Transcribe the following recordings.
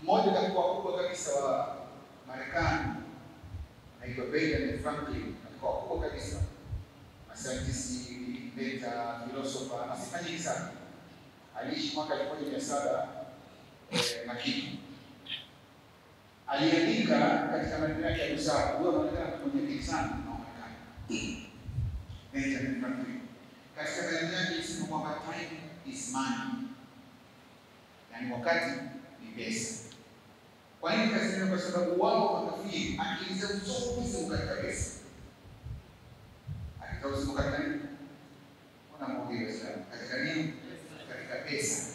Mmoja katika wakubwa kabisa wa Marekani anaitwa Benjamin Franklin, alikuwa wakubwa kabisa, mascientist, inventor, philosopher na sifa nyingi sana. Aliishi mwaka elfu moja mia saba eh, na kitu. Aliandika katika maneno yake ya busara, huyo anaonekana mwenye akili sana na Marekani. Benjamin Franklin katika maneno yake alisema kwamba time is money, yaani wakati ni pesa. Kwa nini kasema? Kwa sababu wao wakafiri akili zao zote ziko katika pesa. Akili zao ziko katika nini? Mbona mwongee Waislamu? Katika nini? Katika pesa.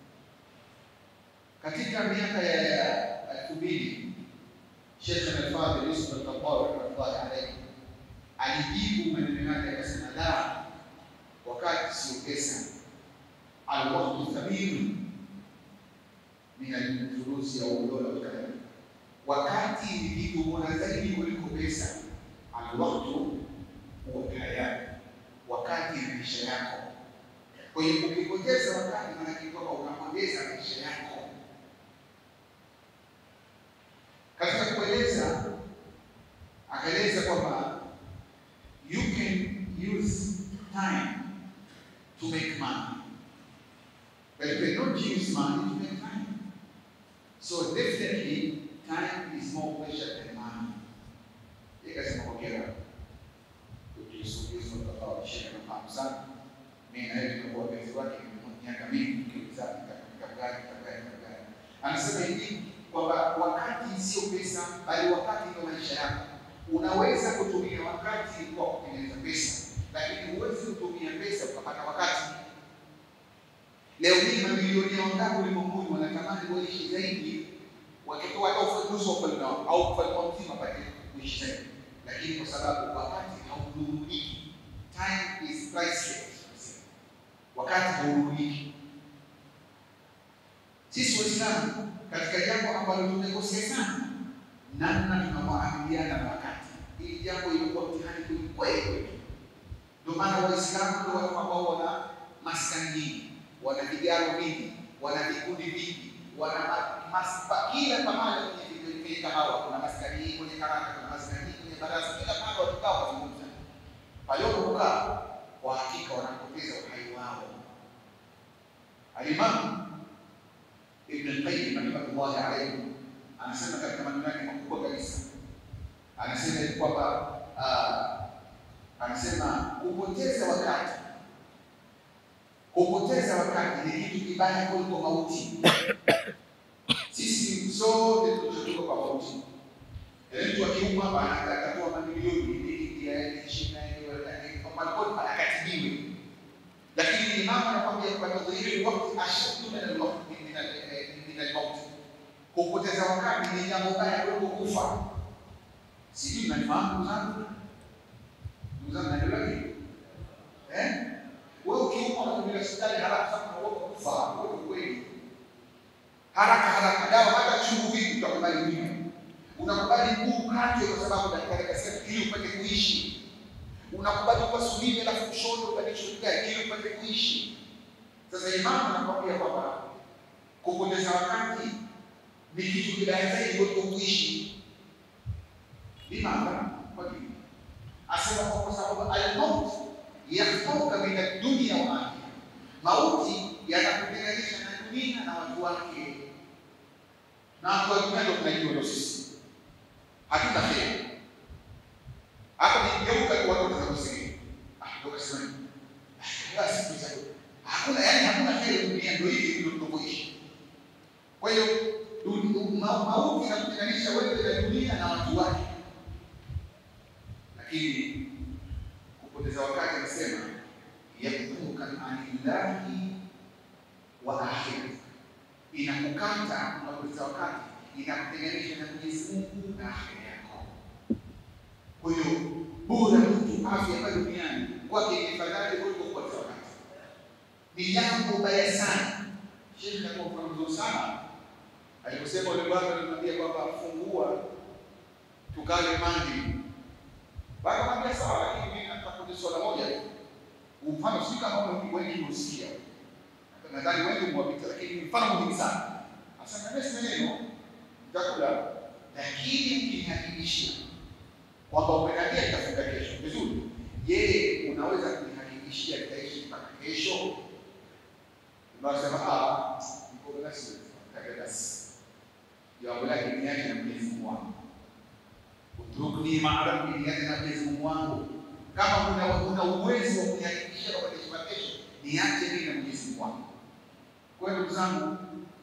Katika miaka ya elfu mbili Sheikh Al-Fadhil Yusuf Al-Qabbal rahmatullahi alayhi alijibu maneno yake akasema, la, wakati sio pesa, alwaqtu thamin min alfurusi au dola wakadhalika, wakati ni kitu bora zaidi kuliko pesa. Alwaqtu huwa alhaya, wakati ni maisha yako. Kwa hiyo ukipoteza wakati, maanake kwamba unapoteza maisha yako. Katika kueleza akaeleza kwamba you can use time to make money but you cannot use money to make time. So definitely time is more precious than money. Ikasema hongera ukisugizwa kwa shekhe nafahamu sana. Mimi na yeye tumekuwa wapenzi wake miaka mingi tukizana katika gari katika gari katika gari. Anasema hivi kwamba wakati sio pesa, bali wakati ndio maisha yako. Unaweza kutumia wakati kwa kutengeneza pesa, lakini huwezi kutumia pesa ukapata wakati. Leo hii mamilionia wangapi ulimwenguni wanatamani waishi zaidi, wakitoa hata ufanuzi wa ufalme wao au ufalme wao mzima pate kuishi zaidi, lakini kwa sababu wakati haudhururiki, time is priceless, wakati haudhururiki. Sisi Waislamu katika jambo ambalo tumekosea sana, namna tunavyoamiliana na wakati. Hili jambo ilikuwa mtihani kwelikweli kwetu. Ndio maana Waislamu ndio watu ambao wana maskani nyingi, wana vigaro vingi, wana vikundi vingi, wana maspa, kila pamoja kwenye kwenye kahawa kuna maskani hii, kwenye karaka kuna maskani hii, kwenye baraza, kila pale wakikaa wazungumza. Pale wanapokaa kwa hakika wanapoteza uhai wao. Alimamu Ibn al-Qayyim rahimahullah alayhi anasema katika maneno yake makubwa kabisa, anasema kwamba anasema kupoteza wakati, kupoteza wakati ni kitu kibaya kuliko mauti. Sisi sote tunatoka kwa mauti. Mtu akiumwa hapa atatoa mamilioni ili yaishina akatibiwe, lakini imamu anakwambia kwamba tadhhiru wakati ashaddu min al-waqti min al-maut, kupoteza wakati ni jambo baya kuliko kufa. Sijui mnanifahamu ndugu zangu? Ndugu zangu naelewa hivi? Eh? Wewe ukiumwa unakwenda hospitali haraka sana na wewe kufa, wewe kweli. Haraka haraka dawa hata chungu vipi utakubali unywe. Unakubali mguu ukatwe kwa sababu daktari kasema ili upate kuishi. Unakubali upasuliwe alafu ushono ubadilishwe kigai ili upate kuishi. Sasa imamu anakwambia kwamba kupoteza wakati ni kitu kibaya zaidi kuliko kuishi. Limadha? Kwa nini? Asema kwa sababu al-maut yakhfauka min ad-dunya wa ahliha, mauti yanakutenganisha na dunia na watu wake, na watu wa dunia ndio tunajua, ndio sisi hatuna kheri. Hata nikigeuka tu watu wanaweza kusema ah, ndio kasema basi tuza hakuna, yani hakuna kheri dunia, ndio hivi ndio tunavyoishi. Kwa hiyo mauti yanakutenganisha wewe na dunia na watu wake lakini kupoteza wakati anasema yaktuka anillahi wa akhirati, inakukata unapoteza wakati, inakutenganisha na Mwenyezi Mungu na akhira yako. Kwa hiyo bora mtu afya hapa duniani kwake ni fadhali kuliko kupoteza wakati, ni jambo baya sana. Sheikh alikuwa mfano mzuri sana aliposema ule bwana alimwambia kwamba fungua tukale mandi Wakamwambia sawa, lakini mimi nataka kuuliza swala moja tu. Mfano si kama wewe wengi usikia. Nadhani wengi mwapita, lakini mfano muhimu sana. Asema nesi neno mtakula, lakini mkinihakikishia kwamba umeniambia nitafunga kesho vizuri, je, unaweza kunihakikishia nitaishi mpaka kesho? Unasema ah, niko basi, basi jawabu lake ni yake na Mwenyezi Mungu wangu, utrukni maa rabbi, niache na Mwenyezi Mungu wangu. Kama una una uwezo wa kunihakikishia kwamba nitaishi mpaka kesho, niache mimi na Mwenyezi Mungu wangu. Kwa hiyo ndugu zangu,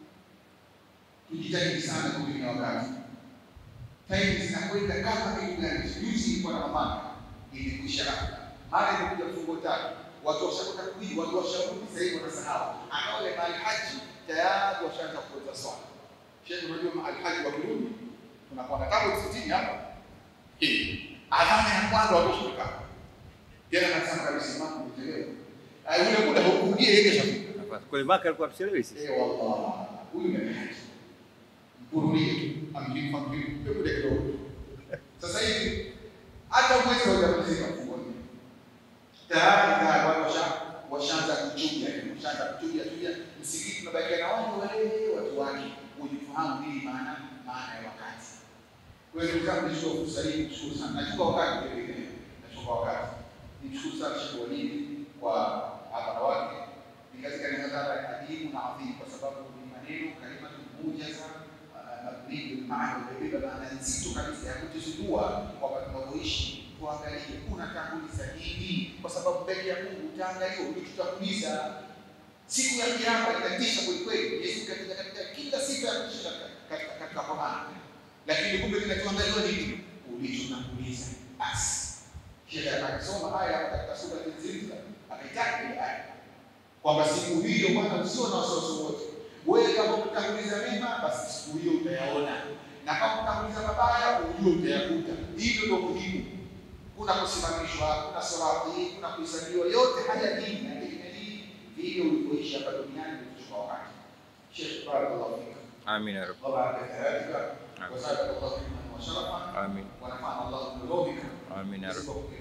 tujitahidi sana kutumia wakati. Time zinakwenda kama kitu gani? Juzi ilikuwa na mamaka ilikwisha labda, mara imekuja mfungo tatu, watu washakwenda kuhiji, watu washarudi, sasa hivi wanasahau. Anaole mahali haji tayari washaanza kuweza swala. Sheikh, unajua mahali haji wakirudi tunakuwa na tabu sitini hapa hii adhana ya kwanza watu washafika tena, nasema kabisa mama umechelewa, ule muda haukurudie yeye keshafika Kule Maka alikuwa tuchelewi sisi. Eh, wallah, huyu ni haji mkurudie tu amjini kwa mjini hebu de kidogo. Sasa hivi hata mwezi wa Jamhuri mfungo ni tayari tayari watu washa washaanza kuchuja, washaanza kuchuja chuja, msikiti unabakia na watu wale watu wake ujifahamu nini maana maana ya wakati. Kwa hiyo ndugu zangu, nichukue fursa hii kushukuru sana, nachukua wakati vile vile, nachukua wakati nimshukuru sana Sheikh Walidi kwa hapa na wake ni katika mihadhara ya adimu na adhimu, kwa sababu ni maneno kalimatu mujaza mabniu maana imebeba maana nzito kabisa ya kutuzindua kwamba tunavyoishi tuangalie unatanguliza nini, kwa sababu mbele ya Mungu utaangaliwa ulichotanguliza. Siku ya Kiyama itatisha kwelikweli. Yesu katika katika kila siku ya kutisha katika katika Qur'an, lakini kumbe kinachoangaliwa nini? Ulichotanguliza. Basi Sheikh akasoma aya katika sura ya Zilzala, akaitaka ile aya kwamba siku hiyo bwana, usio na wasiwasi wote. Wewe kama utanguliza mema, basi siku hiyo utayaona, na kama utanguliza mabaya, ujue utayakuta. Hivyo ndio muhimu. Kuna kusimamishwa, kuna sirati, kuna kuhesabiwa, yote haya dini na dini vile ulivyoishi hapa duniani kuchukua wakati. Sheikh, barakallahu fika Amin ya Rabb. wa baraka thalathika wa zadakallahu ilman wa sharafa Amin. wa nafa'ana Allahu bi ulumika Amin ya Rabb. Isipokuwa